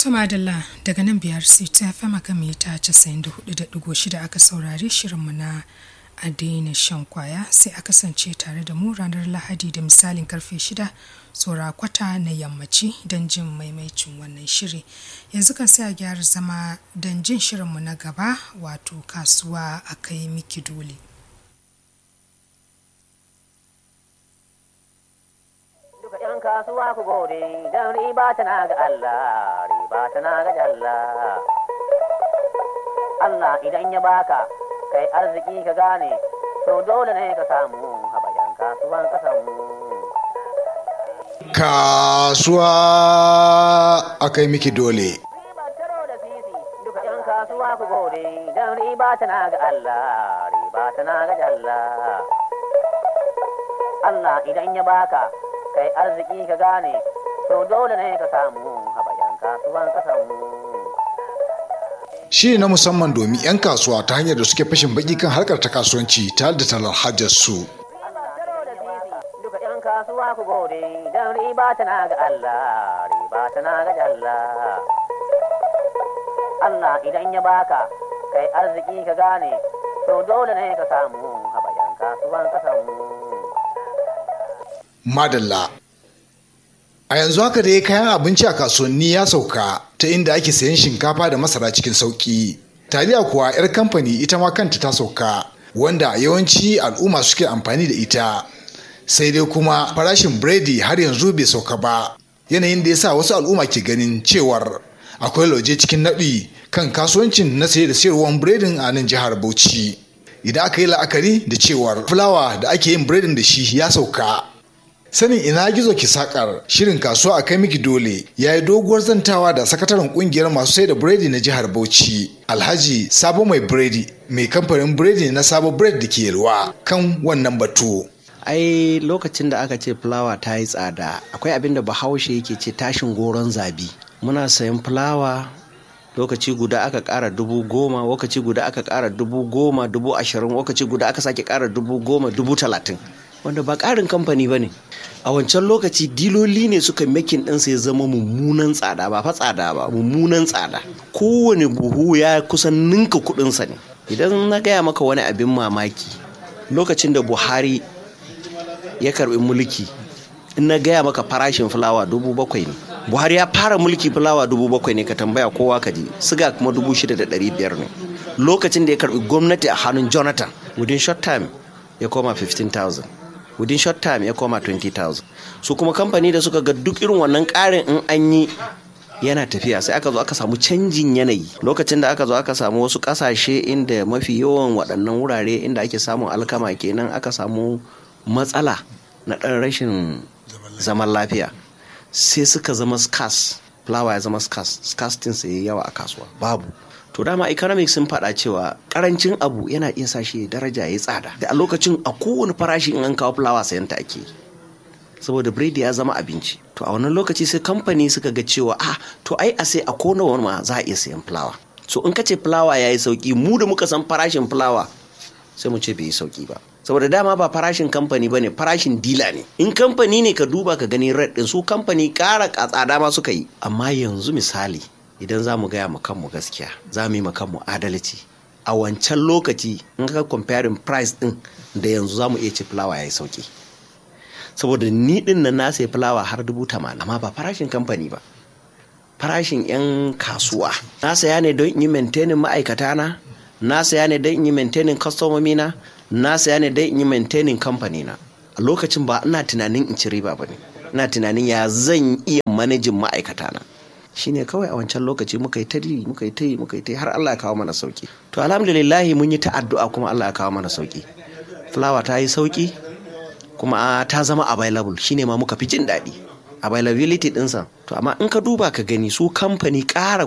Tumadalla daga nan biyar ta fama kan mita 94.6 aka saurari shirinmu na a daina shan kwaya sai a kasance tare da mu ranar lahadi da misalin karfe 6 saura kwata na yammaci don jin maimaicin wannan shiri yanzu kan sai a gyara zama don jin shirinmu na gaba wato kasuwa a kai miki dole. ‘yan kasuwa ku gode don riba tana ga Allah, riba tana ga jalla. Allah idan ya baka, kai arziki ka gane, to dole ne ka samu haɓayan kasuwan ƙasanmu. Kasuwa a kai miki dole. Riba taro da sisi, duka ‘yan kasuwa ku gode don riba tana ga Allah, riba tana ga jalla. Allah idan ya baka, kai arziki ka gane to dole ne ka samu haɓayan kasuwan ƙasanmu. Shiri na musamman domin 'yan kasuwa ta hanyar da suke fashin baki kan harkar ta kasuwanci tare da talar hajar su. Duka 'yan kasuwa ku gode don riba tana ga Allah, riba tana ga jalla. Allah idan ya baka, kai arziki ka gane, to dole ne ka samu haɓayan kasuwan ƙasanmu. Madalla. A yanzu haka dai kayan abinci a kasuwanni ya sauka ta inda ake sayan shinkafa da masara cikin sauki. Taliya kuwa 'yar kamfani ita ma kanta ta sauka wanda yawanci al'umma suke amfani da ita. Sai dai kuma farashin biredi har yanzu bai sauka ba. Yanayin da ya sa wasu al'umma ke ganin cewar akwai lauje cikin naɗi kan kasuwancin na saye da sayarwar biredin a nan jihar Bauchi. Idan aka yi la'akari da cewar fulawa da ake yin biredin da shi ya sauka sanin ina gizo ki sakar shirin kasuwa a kai miki dole ya yi doguwar zantawa da sakataren kungiyar masu sai da biredi na jihar bauchi alhaji sabo mai biredi mai kamfanin biredi na sabo bread da ke yalwa kan wannan batu ai lokacin da aka ce fulawa ta yi tsada akwai abin da bahaushe yake ce tashin goron zabi muna sayan fulawa lokaci guda aka kara dubu goma lokaci guda aka kara dubu goma dubu ashirin lokaci guda aka sake kara dubu goma dubu talatin wanda ba ƙarin kamfani ba ne a wancan lokaci diloli ne suka makin ɗinsa ya zama mummunan tsada ba fa tsada ba mummunan tsada kowane buhu ya kusan ninka kuɗinsa ne idan na gaya maka wani abin mamaki lokacin da buhari ya karbi mulki in na gaya maka farashin fulawa dubu bakwai ne buhari ya fara mulki fulawa dubu bakwai ne ka tambaya kowa ka ji siga kuma dubu shida da ɗari biyar ne lokacin da ya karbi gwamnati a hannun jonathan within short time ya koma 15,000 within short time ya koma 20,000 su kuma kamfani da suka ga duk irin wannan karin in an yi yana tafiya sai aka zo aka samu canjin yanayi lokacin da aka zo aka samu wasu kasashe inda mafi yawan waɗannan wurare inda ake samun alkama kenan aka samu matsala na ɗan rashin zaman lafiya sai suka zama scarce flower ya zama scarce scarcity sai yawa a kasuwa babu to dama economics sun faɗa cewa karancin abu yana iya sa shi daraja ya tsada da a lokacin a kowane farashi in an kawo fulawa sayan ta ake saboda biredi ya zama abinci to a wannan lokaci sai kamfani suka ga cewa ah to ai a sai a kona wani ma za a iya sayan fulawa so in ka ce fulawa ya yi sauki mu da muka san farashin fulawa sai mu ce bai yi sauki ba saboda dama ba farashin kamfani ba ne farashin dila ne in kamfani ne ka duba ka gani red din su kamfani ƙara tsada ma suka yi amma yanzu misali idan za mu gaya ma kanmu gaskiya za mu yi ma kanmu adalci a wancan lokaci in ka comparing price din da yanzu za mu iya ce fulawa ya yi sauki saboda ni din nan na sai fulawa har dubu tamanin amma ba farashin kamfani ba farashin 'yan kasuwa na saya ne don in yi maintaining ma'aikata na na saya ne don in yi maintaining kwastomomi na na saya ne don in yi maintaining kamfani na a lokacin ba ina tunanin in ci riba ba ne ina tunanin ya zan iya manajin ma'aikata na shine kawai a wancan lokaci muka yi ta yi muka yi ta yi muka yi ta yi har Allah ya kawo mana sauki to alhamdulillah mun yi ta addu'a kuma Allah ya kawo mana sauki fulawa ta yi sauki kuma ta zama available shine ma muka fi jin daɗi availability ɗinsa to amma in ka duba ka gani su kamfani ƙara